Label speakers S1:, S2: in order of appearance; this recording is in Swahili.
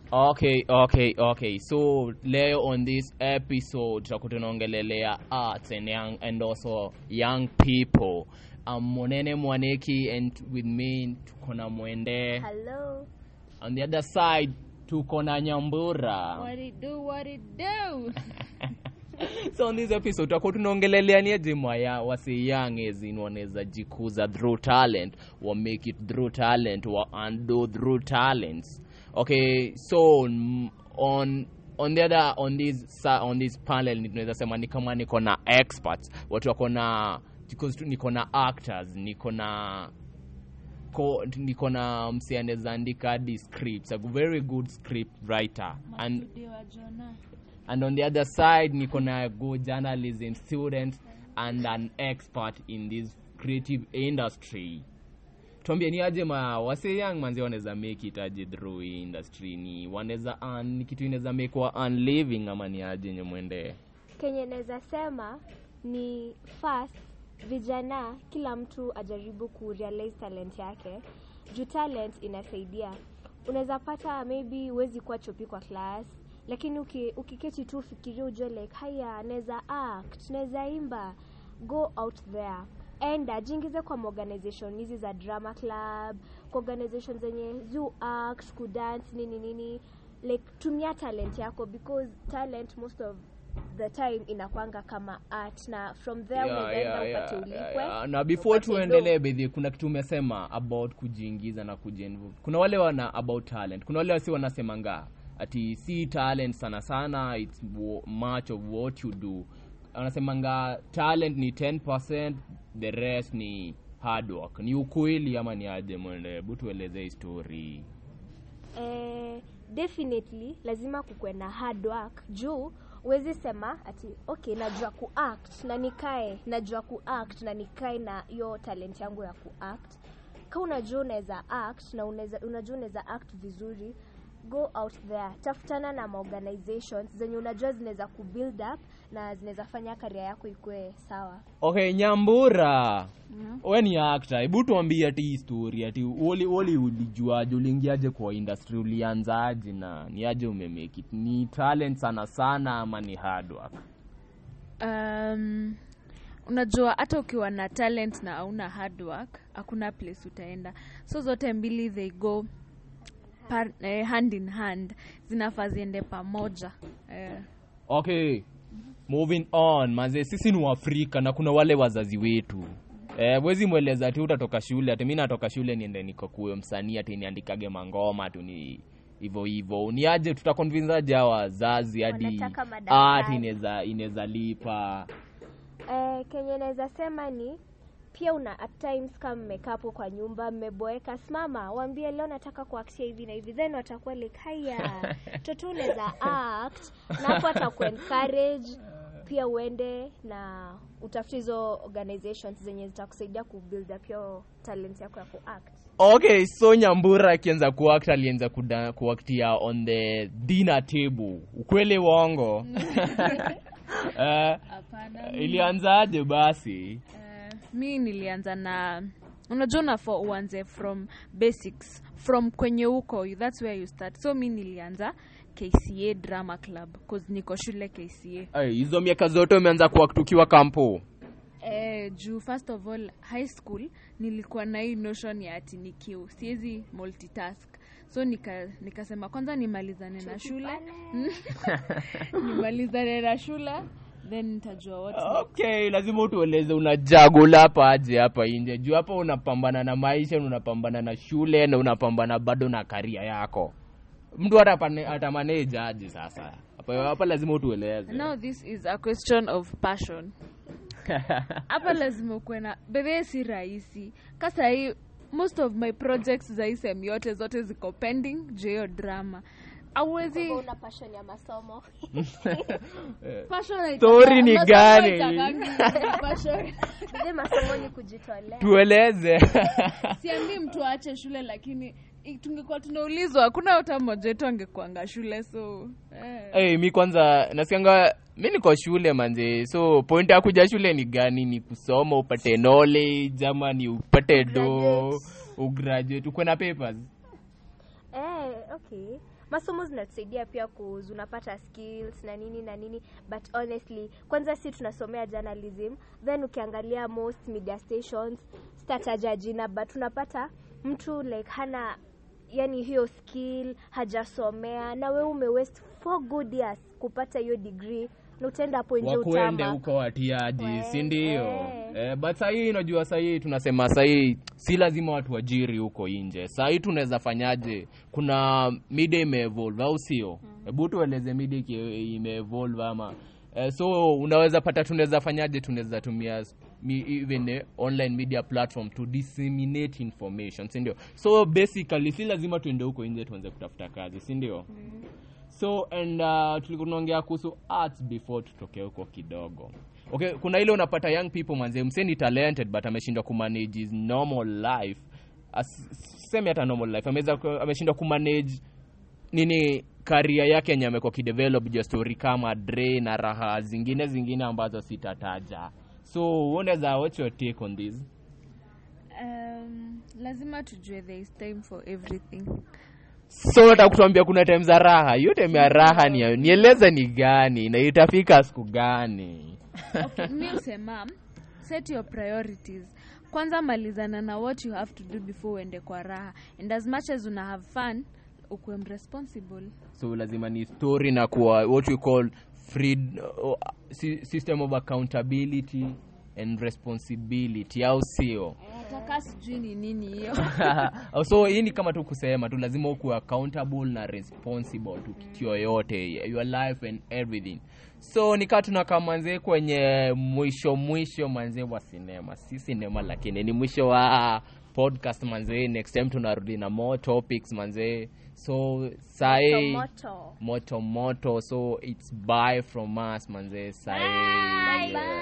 S1: Okay, okay, okay. So leo on this episode tutakuwa tunaongelelea arts and young and also young people. I'm Monene Mwaneki and with me tuko na Mwende.
S2: Hello.
S1: On the other side tuko na Nyambura.
S3: What it do, what it do.
S1: so on this episode tutakuwa tunaongelelea ni aje mwaya wase young as in wanaweza jikuza through talent wa make it through talent wa undo through talents okay so mm, on on the other on this sa- on this panel ni- tunaweza sema ni kama niko na experts watu wako na because tu- niko na actors niko na ko niko na msi anaweza andika hadi scripts a very good script writer and
S3: Masudio wa Jonah.
S1: and on the other side niko na good journalism student and an expert in this creative industry tuambie ni aje ma wase young manzi wanaweza make it aje through hii industry ni wanaweza earn ni kitu inaweza make wa earn living ama ni aje nyemwende
S2: Kenye naweza sema ni first vijana kila mtu ajaribu kurealize talent yake juu talent inasaidia unaweza pata maybe huwezi kuwa chopi kwa class lakini uki, ukiketi tu ufikiria ujue like haya naweza act naweza imba go out there enda jiingize kwa organization hizi za drama club kwa organization zenye zu act kudance nini nini like tumia talent yako because talent most of the time inakwanga kama art na from there
S1: Yeah,
S2: unaweza enda
S1: yeah,
S2: upate
S1: yeah,
S2: ulipwe
S1: yeah, yeah. na before
S2: upate
S1: tuendelee
S2: dough.
S1: bedhi kuna kitu umesema about kujiingiza na kujiinvolve kuna wale wana about talent kuna wale wasi wanasemanga ati si talent sana sana its wo- much of what you do wanasemanga talent ni 10 the rest ni hard work ni ukweli ama ni aje mwende hebu tueleze hii story
S2: eh, definitely lazima kukuwe na hard work juu huwezi sema ati okay najua kuact na nikae najua kuact na nikae na hiyo talent yangu ya kuact ka unajua unaweza act na unaweza, unajua unaweza act vizuri go out there tafutana na maorganizations zenye unajua zinaweza kubuild up na zinaweza fanya karia yako ikuwe sawa
S1: okay nyambura we ni actor hebu tuambie ati hii story ati woli woli ulijuaje uliingiaje kwa industry ulianzaje na ni aje umemake it ni talent sana sana ama ni hard work
S3: Um, unajua hata ukiwa na talent na hauna hard work hakuna place utaenda so zote mbili they go par, eh, hand in hand zinafaa ziende pamoja eh.
S1: okay moving on maze sisi ni waafrika na kuna wale wazazi wetu Eh, wezi mweleza ati utatoka shule ati mi natoka shule niende nikokuwe msanii ati niandikage mangoma tu ni hivyo hivyo ni aje tutakonvinzaje hawa wazazi hadi
S2: Wanataka madaktari.
S1: art inaweza inaweza lipa
S2: Eh, kenye naweza sema ni pia una at times kama mmekaa hapo kwa nyumba mmeboeka simama waambie leo nataka kuaktia hivi na hivi then watakuwa like haya toto unaweza act na hapo ataku encourage pia uende na utafute hizo organizations zenye zitakusaidia kubuild up your talent yako ya kuact
S1: okay so nyambura akianza kuact alianza kuda- kuaktia on the dinner table ukweli wongo Eh,
S3: Hapana.
S1: ilianzaje basi
S3: Eh, mi nilianza na unajua unafaa uanze from basics from kwenye huko that's where you start so mi nilianza kca drama club cause niko shule kca
S1: Ay, hizo miaka zote umeanza kuact ukiwa kampo
S3: eh, juu first of all high school nilikuwa na hii notion ya ati ni kiu siwezi multitask so nika nikasema kwanza nimalizane na shule nimalizane na shule then nitajua what next.
S1: okay lazima utueleze unajagula hapa aje hapa inje juu hapa unapambana na maisha na unapambana na shule na unapambana bado na karia yako mtu hata pane- hata manage aje sasa hapa hapa lazima utueleze
S3: now this is a question of passion hapa lazima ukuwe na bebe si rahisi kasa hii most of my projects za hii sem yote zote ziko pending juu ya hiyo drama auwezi
S2: Kama una passion ya masomo
S3: passion haitaka-
S1: Story ni
S3: masomo
S1: gani?
S3: haitakangi passion.
S2: Zile masomo ni kujitolea
S1: tueleze
S3: siambii mtu aache shule lakini i- tungekuwa tunaulizwa hakuna hata mmoja wetu angekuanga shule so eh.
S1: hey, mi kwanza nasikianga mi niko shule manze so point ya kuja shule ni gani ni kusoma upate knowledge ama ni upate do
S2: Graduate.
S1: ugraduate ukwe na papers
S2: eh, okay masomo zinatusaidia pia cause unapata skills na nini na nini but honestly kwanza si tunasomea journalism then ukiangalia most media stations stataja jina but unapata mtu like hana yani hiyo skill hajasomea na we umewest four good years kupata hiyo degree na utaenda hapo nje
S1: wakuende
S2: utama
S1: huko watiaji
S2: We-
S1: si ndio
S2: eh.
S1: eh, but sahii unajua sahii tunasema sahii si lazima watu wajiri huko nje sahii tunaweza fanyaje kuna media imeevolve au sio hebu tueleze media iki- imeevolve ama eh, so unaweza pata tunaweza fanyaje tunaweza tumia mi, even eh, online media platform to disseminate information si ndio so basically si lazima tuende huko nje tuanze kutafuta kazi si ndio so and uh, tulikuwa tunaongea kuhusu arts before tutokee huko kidogo okay kuna ile unapata young people manze mse ni talented but ameshindwa kumanage his normal life As- seme hata normal life ameweza ku- ameshindwa kumanage nini karia yake yenye amekuwa kidevelop juu ya story kama dre na raha zingine zingine ambazo sitataja so unaweza what's your take on this
S3: um, lazima tujue there is time for everything
S1: so nataka kutuambia kuna time za raha hiyo time ya raha ni nieleze ni gani na itafika siku gani
S3: okay, mi usema set your priorities kwanza malizana na what you have to do before uende kwa raha and as much as una have fun ukuwe responsible
S1: so lazima ni story na kuwa what we call free, uh, sy- system of accountability and responsibility au sio
S3: nataka sijui ni nini hiyo
S1: so hii ni kama tu kusema tu lazima ukuwe accountable na responsible to kitu yoyote your life and everything so nikaa tunakaa manzee kwenye mwisho mwisho manzee wa sinema si sinema lakini ni mwisho wa podcast manzee next time tunarudi na more topics manzee so sai
S2: Moto.
S1: moto moto so it's bye from us manzee sai
S2: Bye.